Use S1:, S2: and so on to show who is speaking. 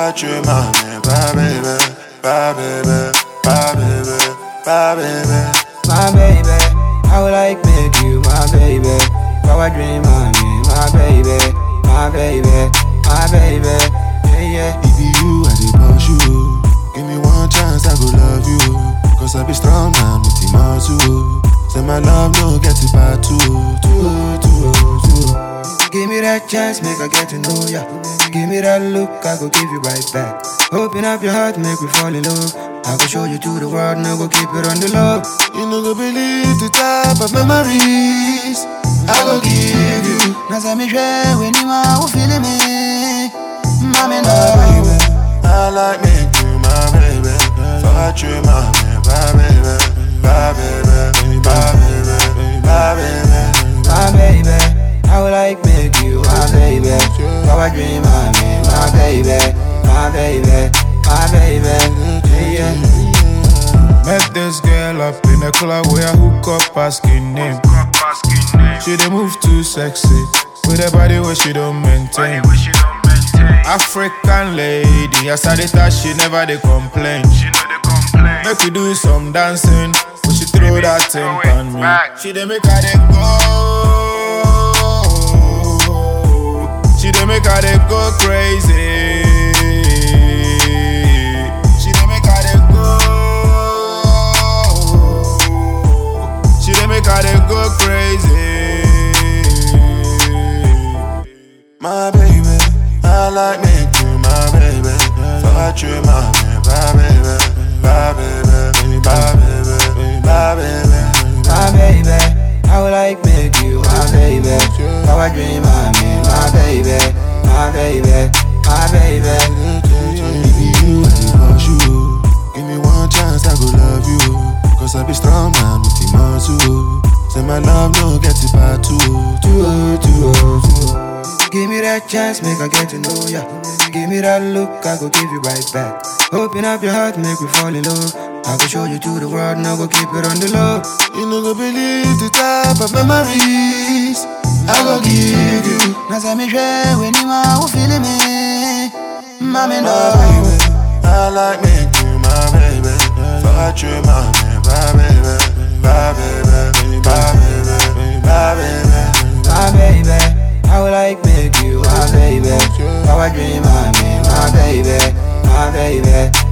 S1: tu m'amènes, bah baby, bah baby, bah baby, bah baby.
S2: my baby. I would like make you my baby. Power dream on me, my baby, my baby, my baby. Yeah, yeah.
S1: If you, I dey push you. Give me one chance, I go love you. Cause I be strong man with the muscle. Say my love no get it bad too, too, too, too.
S2: Give me that chance, make I get to know ya. Give me that look, I go give you right back. Open up your heart, make me fall in love. I go show you to the world, now go keep it on the low.
S1: You no go believe the type of memories I go give you.
S2: Now say me share when you are feeling me. Mommy, no.
S1: baby. I like me you my baby. Fuck you, my man, my baby, my baby, my baby, my baby.
S2: my baby. I would like make you my baby. Power dream on me, my baby, my baby, my baby. Yeah, yeah.
S3: Met this girl up in the club where I hook up asking name. She dey move too sexy with a body where she don't maintain. African lady, as I dey touch, she never dey complain. Make we do some dancing, but she throw that thing on me. She dey make her dey go. She dey make her dey go crazy. She dey make her dey go. She dey make her dey go crazy.
S1: My baby, I like me you my baby. Fuck you, my man, my baby, my baby, my baby, my baby.
S2: my baby. I would like make you my baby. Power dream on me, my baby, my baby, my baby.
S1: If you, I dey push you. Give me one chance, I go love you. Cause I be strong man with the muscle. Say my love no get it bad too, too, too, too.
S2: Give me that chance, make I get to know ya. Give me that look, I go give you right back. Open up your heart, make me fall in love. I go show you to the world, now go keep it on the low.
S1: You no go believe the type of memories I go give you.
S2: Now say me share when you are feeling me. Mommy,
S1: My
S2: no.
S1: baby, I like me you my baby. Fuck you, my man, my baby, my baby, my baby, my baby.
S2: my baby. I would like make you my baby. Power dream on me, my baby, my baby,